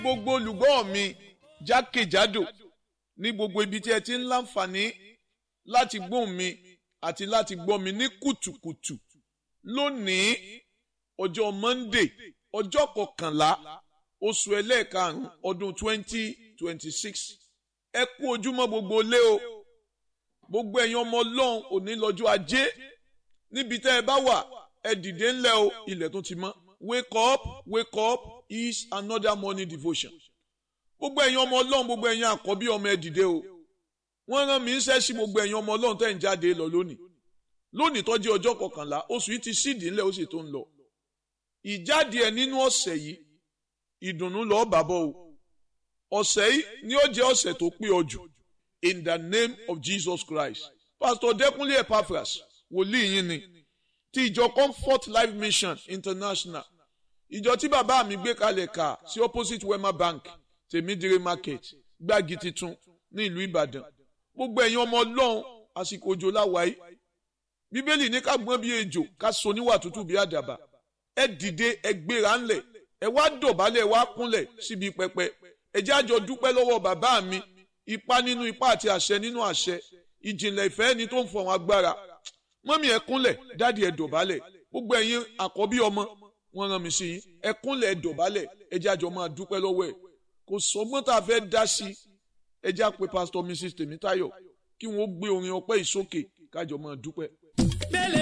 gbogbo olùgbọ́ mi jákèjádò ní gbogbo ibi tí ẹ ti ń láǹfààní láti gbóhùn mi àti láti gbọ́ mi ní kùtùkùtù lónìí ọjọ́ Monday ọjọ́ kọkànlá oṣù ẹlẹ́ẹ̀karùn-ún ọdún twenty twenty six ẹ kú ojúmọ́ gbogbo lé o gbogbo ẹ̀yin ọmọ ọlọ́run òní lọ́jọ́ ajé níbi tẹ́ ẹ bá wà ẹ dìde ńlẹ̀ o ilẹ̀ tó ti mọ́ wake up wake up is another morning devotion gbogbo ẹ̀yin ọmọ ọlọ́run gbogbo ẹ̀yin àkọ́bí ọmọ ẹ dìde o wọ́n rán mi ń ṣẹ́ sí gbogbo ẹ̀yin ọmọ ọlọ́run tẹ́ ń jáde lọ lónìí lónìí tó jẹ́ ọjọ́ kọkànlá oṣù yìí ti sídìí ńlẹ̀ ó sì tó ń lọ ìjáde ẹ̀ nínú ọ̀sẹ̀ yìí ìdùnnú lọ́ọ́ bàbọ̀ o ọ̀sẹ̀ yìí ni ó jẹ́ ọ̀sẹ̀ tó pé ọ jù in the name of Jesus Christ Pastor Dẹ́kunlé Epaphras wòlíì yín ni ti ìjọ Comfort Life Mission International ìjọ tí bàbá mi gbé kalẹ̀ kà sí opposite Wema Bank tèmídìrí market gbági titun ní ìlú Ìbàdàn gbogbo ẹ̀yin ọmọ Ọlọ́run àsìkò òjò láwàáyé Bíbélì ní ká gbọ́n bí ejò ká so níwà tútù bí àdàbà ẹ dìde ẹ gbéra ńlẹ̀ ẹ wá dọ̀bálẹ̀ ẹ wá kúnlẹ̀ síbi pẹpẹ ẹ jẹ́ àjọ dúpẹ́ lọ́wọ́ bàbá mi ipá nínú ipá àti àṣẹ nínú àṣẹ ìjìnlẹ̀ ìfẹ́ ẹni tó ń fọ̀hún agbára mọ́mí ẹ kúnlẹ̀ dáàdi ẹ dọ̀bálẹ̀ gbogbo ẹ̀yin àkọ́bí ọmọ wọn rán mi sí yín ẹ kúnlẹ̀ ẹ dọ̀bálẹ̀ ẹ jẹ́ àjọ máa dúpẹ́ lọ́wọ́ ẹ̀ kò sọgbọ́n tá a fẹ́ dá sí ẹ jẹ́ àpè pásítọ̀ Mrs Tèmítáyọ̀ kí wọ́n gbé orin ọpẹ́ ìsókè kájọ máa dúpẹ́.